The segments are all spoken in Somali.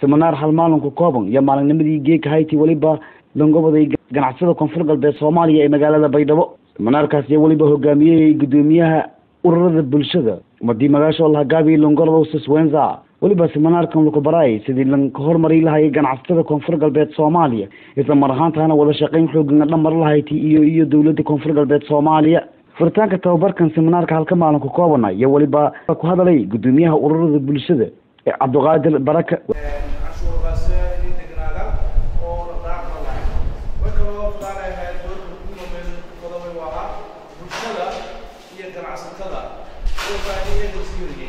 seminaar hal maalinka kooban iyo maalinnimadii geeka hayti weliba langobaday ganacsada koonfur galbeed soomaaliya ee magaalada baydhabo seminaarkaas iyo weliba hogaamiyey guddoomiyaha ururada bulshada umadii magaasho lahagaabi longolow siswenza weliba seminaarkan lukubaray sidii lanka hormari lahayay ganacsatada koonfur galbeed soomaaliya isla mar ahaantaana wada shaqeyn xoogan dhamar lahayti iyo iyo dowladda koonfur galbeed soomaaliya furitaanka tababarkan seminaarka halka maalinka koobana iyo weliba ku hadalay guddoomiyaha ururada bulshada ee cabdiqaadir baraka cashuurkaasi in degnaadaan oo raacma lahayn way kaloo fudaanayahay doorka kumamen qodobay waa ah bulshada iyo ganacsatada oo baahiyeeda siiriyey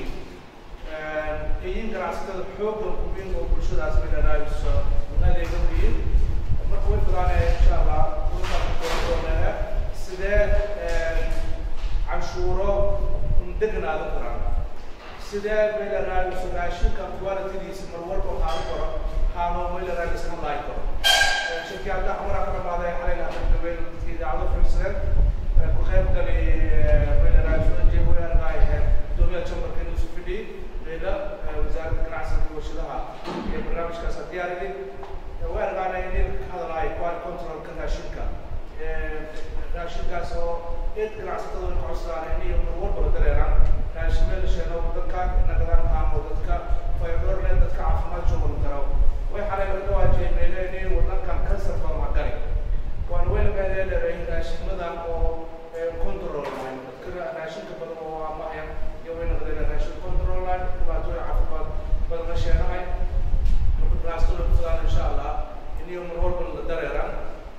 iyin ganacsatada xooggan kubin oo bulshadaas midhanaayiso adeega wiin marka way fudaanaya insha allah doonaha sidee canshuuro degnaada karaan sidee meelaraadiso raashinka qualitidiisa mar walba waxaa u koro haano meelaraadisna laay karo shirkiyada xamaraa ka dhamaaday xalay lahaadabeen idaacado fiirsadeen ku qayb galay meelaraadiso jeewanaarga ay ahayd gudoomiyaha chamberka inuu fidhi meela wasaaradda ganacsiga iyo warshadaha ee barnaamijkaas diyaariyay way argaanay in ka hadalaayo quality controlka raashinka raashinkaas oo eed ganacsatada ka codsadaan in mar walba la dareeraan raashimeelasheena dadka nagadaan haamo dadka fayadorle dadka caafimaad joogan karo way xalay laga dhawaajiyay meeleenii wadankan kansar badan ha gari waan way laga leedahay raashimadan oo control line dadka raashinka badan oo amaya iyo way naqdeen raashin control line dhibaatooyin caafimaad badan la sheenahay marka ganacsatada ku fadaan insha allah inay mar walba la dareeraan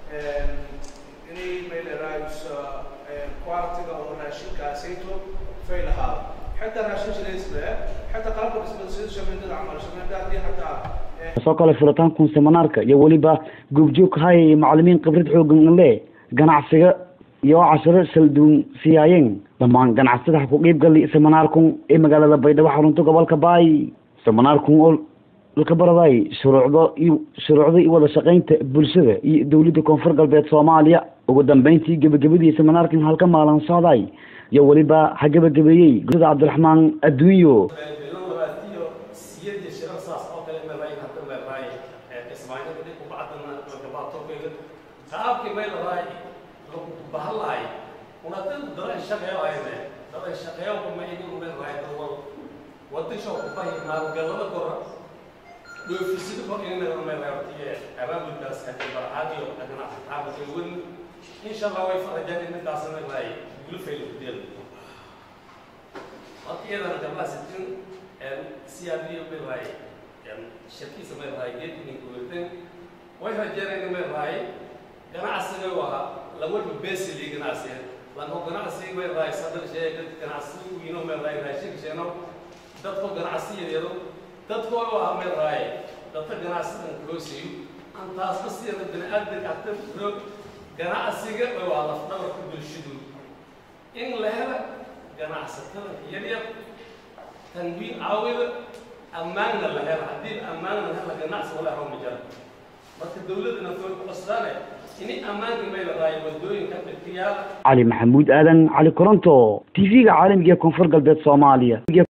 inay meeleraayus quality-ga oo raashinkaasayto fay lahaada حتى راشين شليسبه حتى قلب بالنسبه لسيد شمال العمل شمال دي حتى soo kale furitaankan seminaarka iyo weliba goobjoog hayay macalimiin khibrad xoogan le ganacsiga iyo cashiro salduun siyaayeen dhammaan ganacsada ha ku qeyb gali seminaarkun ee magaalada baydhabo xarunta gobolka baay seminaarkun oo laka baraday shuruucda iyo shuruucda iyo wada shaqeynta bulshada iyo dowladda koonfur galbeed soomaaliya ugu dambeyntii gebagabadii seminaarkan halka maalin socday iyo weliba ha gebagabeeyey gurida cabdiraxmaan adduunyo qaabkii bay lahay bahalahay una dad dad shaqeeyo ayne dad shaqeeyo kuma idin uma lahay dad wadisho ku bahi maalgalada kora dhoofisida kor in la ma lahay abaabulkaas hadii barcaadiyo dhagana xaaba ay wen insha Allah way farajaan in taasna lahay gulfay deel waqtiyadan jamaasitin siyaadiyo bay lahay shirkiisa may lahay geedin ku werteen way rajaan in may lahay ganacsiga waa laba beesili ganacsiga lama ganacsiga way raay sadar shay ganacsiga wiino ma raay raashin sheeno dadku ganacsiga yado dadku waa ma raay dadka ganacsiga koosiyo an taas ka sii bani aadam ka tabro ganacsiga waa la dhabar ku bulshadu in la helo ganacsatada yar yar tanwiin caawida ammaanna la helo haddii ammaanna la helo ganacsi wala haro ma jira marka dawladana soo qasdaane cali maxamuud aadan cali koronto t v-ga caalamiga ee koonfur galbeed soomaaliya